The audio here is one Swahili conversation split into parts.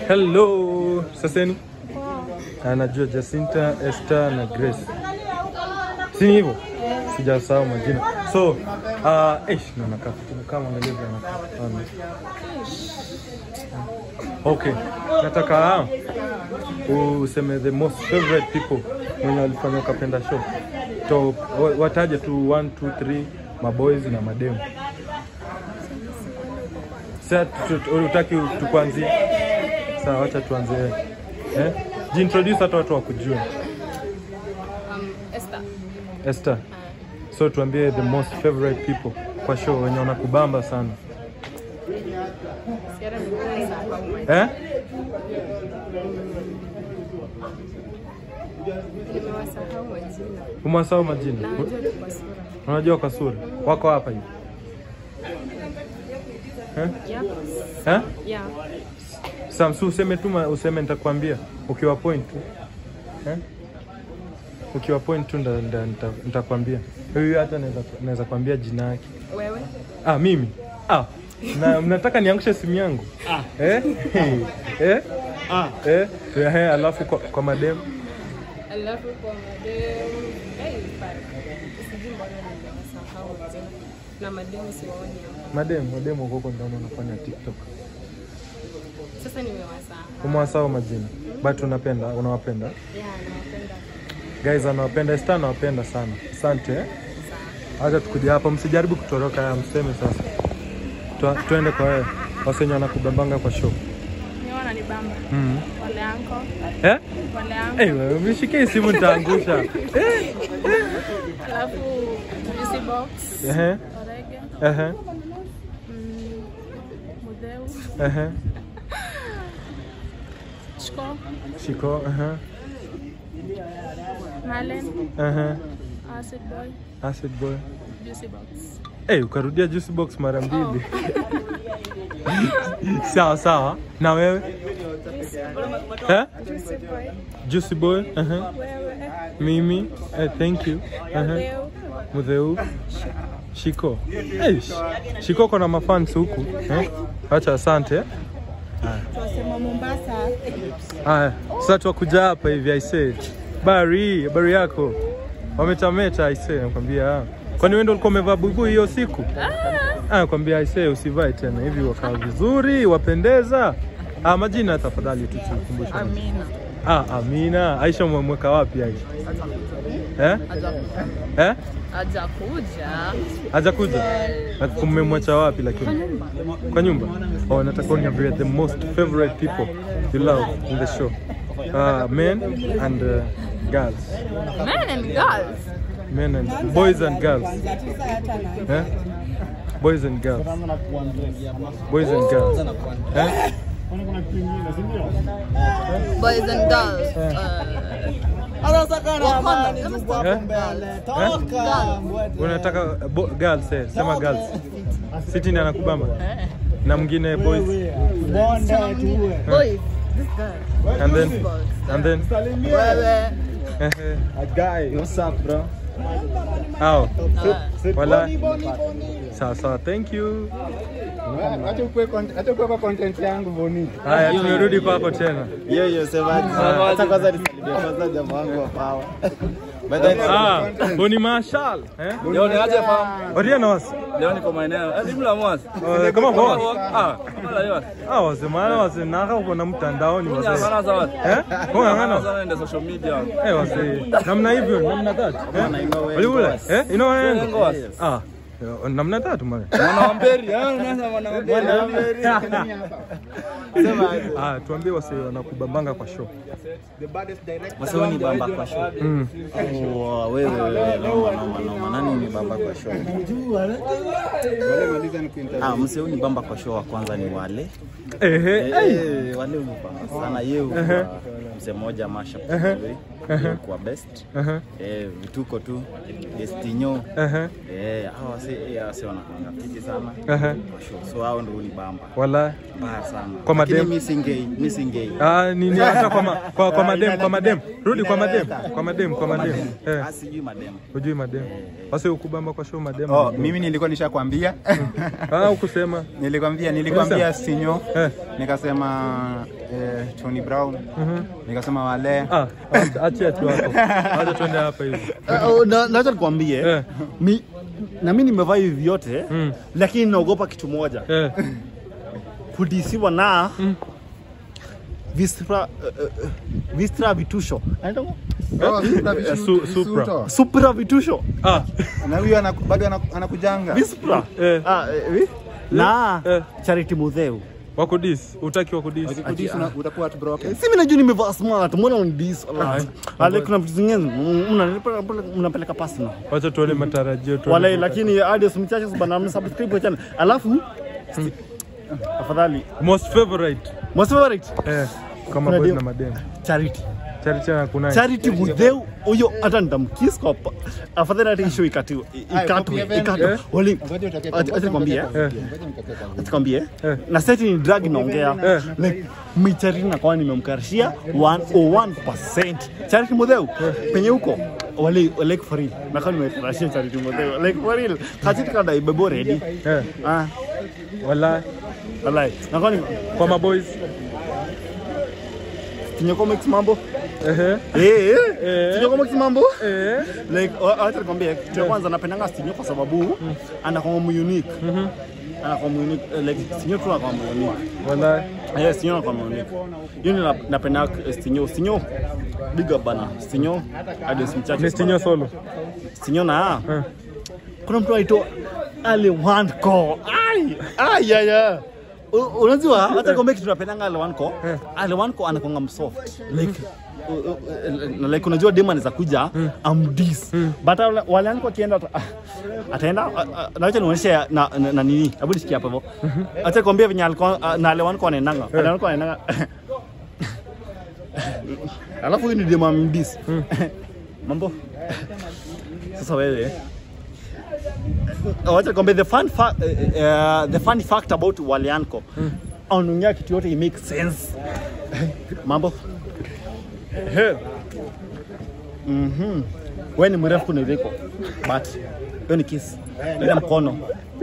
Hello. Saseni? Anajua Jacinta, Esther na Grace. Si ni hivyo? Sijasahau majina. So, uh, eh, na nakaa kama angalia vile anakaa. Ana. Okay. Nataka useme the most favorite people mwenye walifanya ukapenda show. To wa- wataje tu 1 2 3 maboys na mademu. Sasa tu- tu- utaki tukuanzie? Sawa, wacha tuanze. Eh? Jiintroduce hata watu wakujue. Um, Esther. Esther. So tuambie the most favorite people kwa show wenye wanakubamba sana. Sierra nimewasahau. Eh? Nimewasahau majina. Umewasahau majina? Najua tu kwa sura. Unajua kwa sura? Wako hapa hivi. Eh? Yeah. Eh? Yeah. Samsu useme tu ma- useme nitakwambia ukiwa point tu. Eh? Ukiwa point tu nda- nda- nita- nitakwambia. Huyu hata naweza naweza kwambia jina yake. Wewe? Ah, mimi. Ah. Na mnataka niangushe simu yangu? Ah. Eh? eh? Ah. Eh? Eh, alafu kwa, kwa mademu. Alafu kwa mademu. Hey, fuck. Sijui mbona nimewasahau majina. Na mademu siwaoni hapa. Mademu, mademu huko huko ndani wanafanya TikTok. Sasa nimewasahau. Umewasahau majina. But unapenda, unawapenda. Yeah, nawapenda. Guys anawapenda, Esther anawapenda sana. Asante. Eh? Acha tukuje hapa, msijaribu kutoroka haya, mseme sasa. Tu, tuende kwa wewe. Wasenye wanakubambanga kwa show. Ni wananibamba. Mhm. Wale anko. Eh? Wale anko. Eh, wewe umeshikia hii simu nitaangusha. Eh? Alafu Juicy Box. Ehe. Orege. Ehe. Mm, Mudeu. Ehe. Shko. Shiko. Ehe. Malen. Ehe. Acid Boy. Acid boy. Juicy Box. Eh, ukarudia juice box mara mbili. sawa sawa. Na wewe? Eh? Juicy Boy. Juicy boy. Ehe. Wewe. Mimi. Eh, thank you. Ehe. Mudeu. Mudheu. Shiko. Eh, sh- Shiko kona mafans huku. Eh? Acha asante. eh. Tunasema Mombasa. Haya, sasa tuwakuja hapa hivi aisee. Bari, habari yako? Wametameta aisee, nakwambia. ah. Kwani wewe ndio ulikuwa umevaa buibui hiyo siku? Ah, nakwambia aisee usivae tena hivi wakaa vizuri, wapendeza. Ah, majina tafadhali tu tukumbushe. Amina. Ah, Amina. Aisha umemweka wapi Aisha? Eh? Eh? Hajakuja. Hajakuja? Na Mmemwacha wapi lakini? Kwa nyumba. Oh, nataka uniambie the most favorite people you love in the show. Uh, men and uh, girls. Men and girls. Men and boys and girls. Eh? Boys and girls. Boys and girls. Eh? Boys and girls. Unataka bo- girls eh, sema girls. Siti ndiye anakubamba. Na mwingine boys. Boys. This girl. And then and then Wewe. eh, Guy, what's up, bro? hao. Wala. Sawa sawa, thank you. Acha ukue content, acha ukue kwa content yangu Boni. Haya, tumerudi kwako tena. Yo yo, semaji. Acha kwanza nisalimie kwanza jamaa wangu wa power. By the way, Ah, Boni Marshall. Eh? Leo ni aje fam? Oria was. Leo niko maeneo. Eh, Jumla mwasi. Oh, kama kwa. Ah, kama leo. Ah, wase maana wase naka uko na mtandaoni Kunya wase. sana sawa. Eh? Kwa Sana ngana. sana ndio social media. Eh, wase. Namna hivyo, namna tatu. Eh? Wali ule. Eh? Ino Wengo wana. wase. Ah. yo, Namna tatu mwana. Mwana wa Mberi, eh, unaanza mwana wa Mberi. Ah, tuambie wase wanakubambanga kwa show. Wasio ni bamba kwa show. Mm. Oh, wewe wewe noma noma noma. Nani ni bamba kwa show? Ah, msio ni bamba kwa show wa kwanza ni wale. Ehe. Eh, eh, wale ni bamba sana yeye kwa mse moja masha vizuri. Yeye kwa best. Aha. Eh, vituko tu. Destinyo. Aha. Eh, hao wase eh wase wanakuanga fiti sana. Aha. Kwa show. So hao ndio ni bamba. Wala. Mbaya sana. Kwa Lakini madem. mimi singei, mimi singei. Ah, nini hata kwa ma, kwa, kwa madem, kwa madem. Rudi kwa madem. Kwa madem, kwa madem. Eh. Ah, sijui madem. Hujui madem. Wase ukubamba kwa show madem. Oh, mimi nilikuwa nishakwambia. Ah, ukusema. Nilikwambia nilikwambia Ulisema? sinyo. Eh. Nikasema eh, Tony Brown. Nikasema wale. Ah, acha- achia tu hapo. Acha tuende hapa hivi. Uh, na- Nacha nikwambie Eh. mi na mi nimevaa hivi vyote Mm. lakini naogopa kitu moja Eh. kudisiwa na vistra uh, uh, vistra vitusho Anaitwa ngo? Eh, su- Supra. supra vitusho Ah, Na huyo anaku- bado anaku- anakujanga. vispra eh. ah, eh, vi? na Eh. charity mudheu Wako dis, utaki wako dis. Ukikudisi una- utakuwa heartbroken. si mi najua nimevaa smart mbona unidis ale kuna vitu zingine mna- mnapeleka personal Wacha tuone matarajio tu. wale lakini hadi simchache bana msubscribe kwa channel alafu afadhali Most favorite. most favorite Eh, kama Kuna boys dio- na madem. charity Charity na kuna. charity mudheu huyo hata nitamkiss kwa pa- afadhali hata isho ikatiwe ikatwe ikatwe wali Ngoja utoke Acha- acha nikwambie, Ngoja eh. mkate kwanza. tukwambie Eh. na seti ni drug inaongea Eh. like mi charity nakuwa nimemkarishia 101% charity mudheu penye huko wali like for real nakuwa nimekarishia charity mudheu like for real kachiti kada ibebo ready Eh, ah wala wallahi nakuwa ni kwa maboys. kinyoko mix mambo Ehe. eh Eh. eh kinyoko mix mambo Eh. like uh, acha nikwambie kitu ya kwanza napendanga Stinyo kwa sababu anakuwa mu unique anakuwa mu unique eh, like Stinyo tu anakuwa mu unique Wala. yes Stinyo anakuwa mu unique hiyo ndio nap- napenda eh, Stinyo Stinyo big up bana Stinyo hadi simchache Ni Stinyo solo. Stinyo na Eh. kuna mtu aitwa Ale Wanko ai ai ya ya U- unajua hata kwambia kitu napendanga Ale Wanko Ale Wanko anakuanga msoft like u- u- u- like unajua dem anaweza kuja amdis but wale- wale Wanko akienda ata- ataenda a- a- na acha nionyeshe na, na, na nini hebu nisikie hapo hivyo acha kwambia venye alikuwa na Ale Wanko anaendanga Ale Wanko anaendanga alafu huyu ni dem amdis mambo sasa wewe wacha kwambia the fun fa uh, uh, the funny fact about Walianko anaongea kitu yote it makes sense mambo He. mhm wewe ni mrefu kuniliko but hiyo ni kiss ila mkono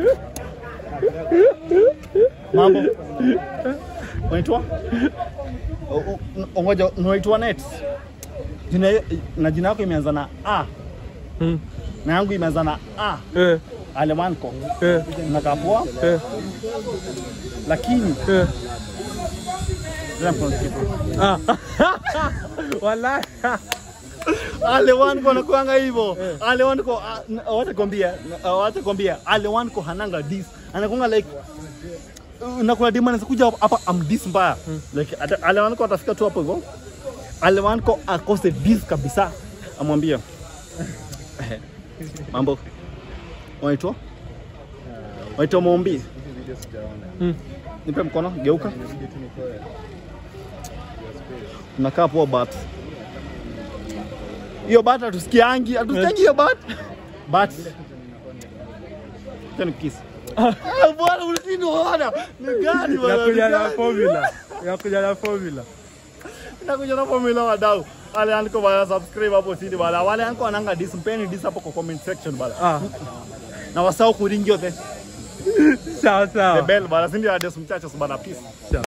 mambo unaitwa O- o- ngoja unaitwa net jina na jina yako imeanza na a Mm. na yangu imeanza na a Eh. Alemanko Eh. nakaa poa Eh. lakini Eh. Ila mkono kitu. Ah. Wala. Alewanko anakuanga hivyo Alewanko ah, wacha kwambia ah, wacha kwambia Alewanko hananga dis anakuanga like uh, na kuna demand kuja hapa am dis mbaya like ata- Alewanko atafika tu hapo hivyo Alewanko akose dis kabisa amwambie mambo waitwa waitwa Mombi nipe mkono geuka unakaa poa but hiyo bat hatusikiangi hatusikiangi hiyo bat but tena kiss Ah, bwana ulishindwa bwana ni gani bwana ni Yakuja na gani? formula. Yakuja na formula. nakuja na formula wadau wale andiko bana subscribe hapo chini bana wale andiko ananga dis mpeni dis hapo kwa comment section bana Ah. na wasahau kuringio the Sawa the sawa. bell bana si ndio ades mchachos bana peace